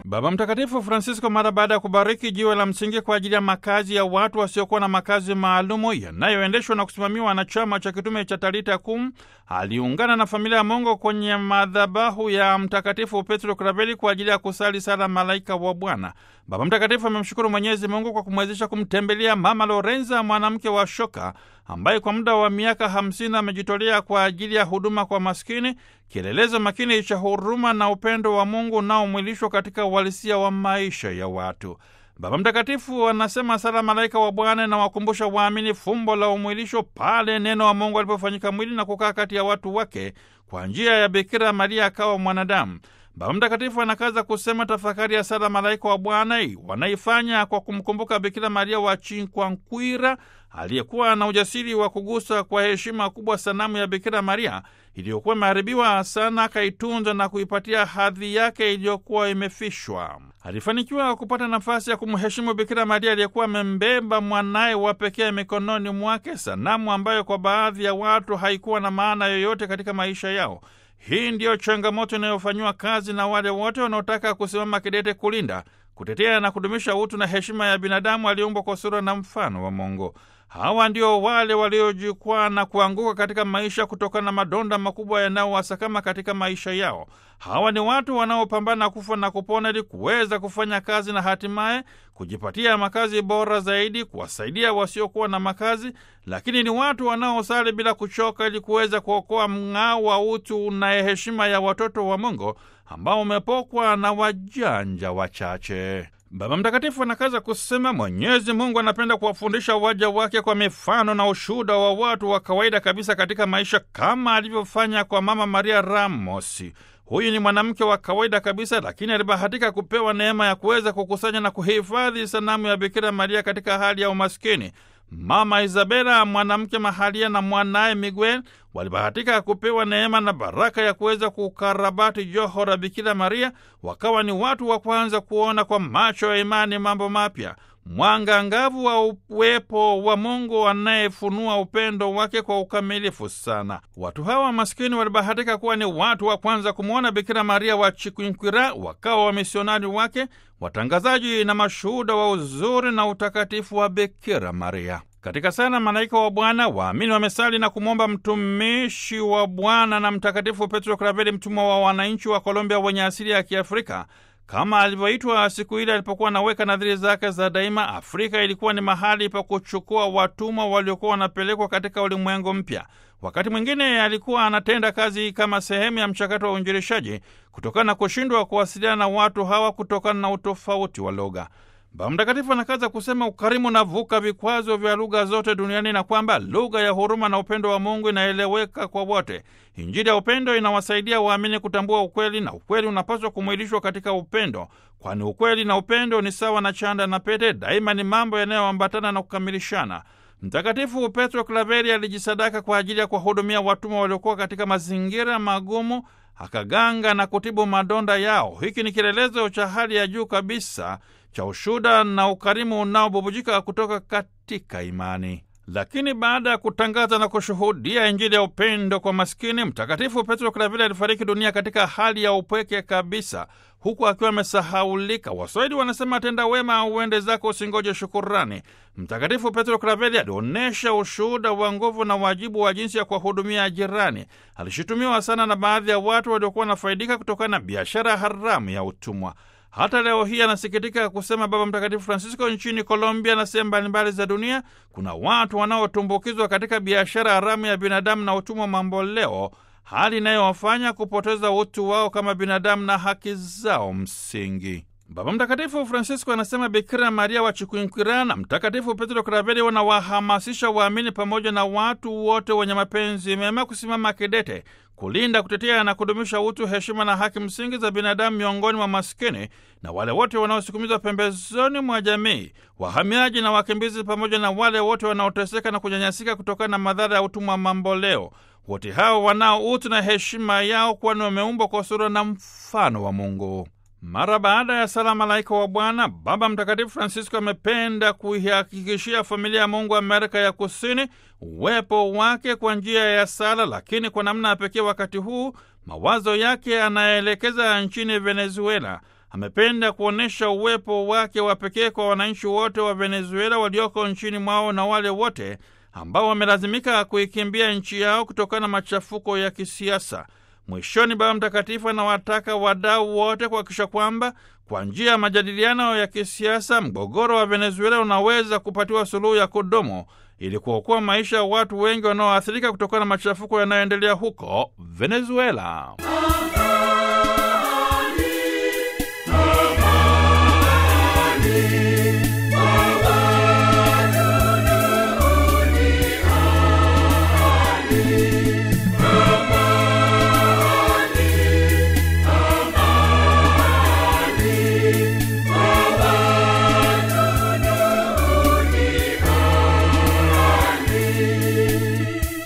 Baba Mtakatifu Francisco mara baada ya kubariki jiwe la msingi kwa ajili ya makazi ya watu wasiokuwa na makazi maalumu yanayoendeshwa na kusimamiwa na chama cha kitume cha Talita Kum, aliungana na familia ya Mungu kwenye madhabahu ya Mtakatifu Petro Kraveli kwa ajili ya kusali sala Malaika wa Bwana. Baba Mtakatifu amemshukuru Mwenyezi Mungu kwa kumwezesha kumtembelea Mama Lorenza, mwanamke wa shoka ambaye kwa muda wa miaka hamsini amejitolea kwa ajili ya huduma kwa maskini, kielelezo makini cha huruma na upendo wa Mungu unaomwilishwa katika uhalisia wa maisha ya watu. Baba Mtakatifu anasema sala Malaika wa Bwana inawakumbusha waamini fumbo la umwilisho pale neno wa Mungu alipofanyika mwili na kukaa kati ya watu wake kwa njia ya Bikira Maria akawa mwanadamu. Baba Mtakatifu anakaza kusema tafakari ya sala Malaika wa Bwana wanaifanya kwa kumkumbuka Bikira Maria wa Chinkwankwira aliyekuwa na ujasiri wa kugusa kwa heshima kubwa sanamu ya Bikira Maria iliyokuwa imeharibiwa sana, akaitunza na kuipatia hadhi yake iliyokuwa imefishwa. Alifanikiwa kupata nafasi ya kumheshimu Bikira Maria aliyekuwa amembeba mwanaye wa pekee mikononi mwake, sanamu ambayo kwa baadhi ya watu haikuwa na maana yoyote katika maisha yao. Hii ndiyo changamoto inayofanyiwa kazi na wale wote wanaotaka kusimama kidete kulinda, kutetea na kudumisha utu na heshima ya binadamu aliyeumbwa kwa sura na mfano wa Mungu. Hawa ndio wale waliojikwaa na kuanguka katika maisha kutokana na madonda makubwa yanayowasakama katika maisha yao. Hawa ni watu wanaopambana kufa na kupona ili kuweza kufanya kazi na hatimaye kujipatia makazi bora zaidi, kuwasaidia wasiokuwa na makazi, lakini ni watu wanaosali bila kuchoka ili kuweza kuokoa mng'ao wa utu na heshima ya watoto wa Mungu ambao umepokwa na wajanja wachache. Baba Mtakatifu anakaza kusema Mwenyezi Mungu anapenda kuwafundisha waja wake kwa mifano na ushuhuda wa watu wa kawaida kabisa katika maisha, kama alivyofanya kwa Mama Maria Ramosi. Huyu ni mwanamke wa kawaida kabisa, lakini alibahatika kupewa neema ya kuweza kukusanya na kuhifadhi sanamu ya Bikira Maria katika hali ya umaskini. Mama Isabela, mwanamke mahalia, na mwanaye Miguel walibahatika kupewa neema na baraka ya kuweza kukarabati joho la Bikira Maria. Wakawa ni watu wa kwanza kuona kwa macho ya imani mambo mapya, mwanga angavu wa uwepo wa Mungu anayefunua upendo wake kwa ukamilifu sana. Watu hawa maskini walibahatika kuwa ni watu wa kwanza kumwona Bikira Maria wa Chikwinkwira, wakawa wamisionari wake, watangazaji na mashuhuda wa uzuri na utakatifu wa Bikira Maria. Katika sala Malaika wa Bwana, waamini wamesali na kumwomba mtumishi wa Bwana na Mtakatifu Petro Kraveli, mtumwa wa wananchi wa Colombia wenye asili ya Kiafrika, kama alivyoitwa siku ile alipokuwa anaweka nadhiri zake za daima. Afrika ilikuwa ni mahali pa kuchukua watumwa waliokuwa wanapelekwa katika ulimwengu mpya. Wakati mwingine alikuwa anatenda kazi kama sehemu ya mchakato wa uinjilishaji kutokana na kushindwa kuwasiliana na watu hawa kutokana na utofauti wa lugha. Baba Mtakatifu anakaza kusema ukarimu unavuka vikwazo vya lugha zote duniani na kwamba lugha ya huruma na upendo wa Mungu inaeleweka kwa wote. Injili ya upendo inawasaidia waamini kutambua ukweli, na ukweli unapaswa kumwilishwa katika upendo, kwani ukweli na upendo ni sawa na chanda na pete, daima ni mambo yanayoambatana na kukamilishana. Mtakatifu Petro Klaveri alijisadaka kwa ajili ya kuwahudumia watumwa waliokuwa katika mazingira magumu, akaganga na kutibu madonda yao. Hiki ni kielelezo cha hali ya juu kabisa cha ushuda na ukarimu unaobubujika kutoka katika imani. Lakini baada ya kutangaza na kushuhudia Injili ya upendo kwa maskini, Mtakatifu Petro Kravili alifariki dunia katika hali ya upweke kabisa, huku akiwa amesahaulika. Waswahili wanasema tenda wema uende zako, usingoje shukurani. Mtakatifu Petro Kraveli alionyesha ushuhuda wa nguvu na wajibu wa jinsi ya kuwahudumia jirani. Alishutumiwa sana na baadhi ya watu waliokuwa wanafaidika kutokana na biashara haramu ya utumwa. Hata leo hii anasikitika kusema Baba Mtakatifu Francisco, nchini Colombia na sehemu mbalimbali za dunia kuna watu wanaotumbukizwa katika biashara haramu ya binadamu na utumwa mamboleo, hali inayowafanya kupoteza utu wao kama binadamu na haki zao msingi. Baba Mtakatifu Francisco anasema Bikira Maria wa Chikwinkwira na Mtakatifu Petro Kraveli wanawahamasisha waamini pamoja na watu wote wenye mapenzi mema kusimama kidete kulinda, kutetea na kudumisha utu, heshima na haki msingi za binadamu miongoni mwa maskini na wale wote wanaosukumizwa pembezoni mwa jamii, wahamiaji na wakimbizi, pamoja na wale wote wanaoteseka na kunyanyasika kutokana na madhara ya utumwa mamboleo. Wote hao wanao utu na heshima yao, kwani wameumbwa kwa sura na mfano wa Mungu. Mara baada ya sala Malaika wa Bwana, Baba Mtakatifu Francisco amependa kuihakikishia familia ya Mungu Amerika ya Kusini uwepo wake kwa njia ya sala, lakini kwa namna ya pekee wakati huu mawazo yake anaelekeza nchini Venezuela. amependa kuonyesha uwepo wake wa pekee kwa wananchi wote wa Venezuela walioko nchini mwao na wale wote ambao wamelazimika kuikimbia nchi yao kutokana na machafuko ya kisiasa. Mwishoni, Baba Mtakatifu anawataka wadau wote kuhakikisha kwamba kwa njia ya majadiliano ya kisiasa mgogoro wa Venezuela unaweza kupatiwa suluhu ya kudumu ili kuokoa maisha ya watu wengi wanaoathirika kutokana na machafuko yanayoendelea huko Venezuela.